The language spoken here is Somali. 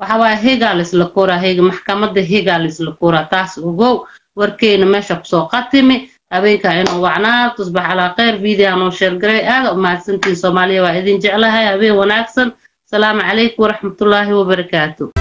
waxa waaye hegaa laisla koraa hega maxkamadda hegaa laisla koraa taas ogow warkeyna meesha kusoo qatimi habeenkaa inuu wacnaa tusbax calaa khayr video noo sheergaray aada umahadsantiin soomaaliya waa idin jeclahay habeen wanaagsan asalaamu calaykum waraxmatullaahi wabarakaatu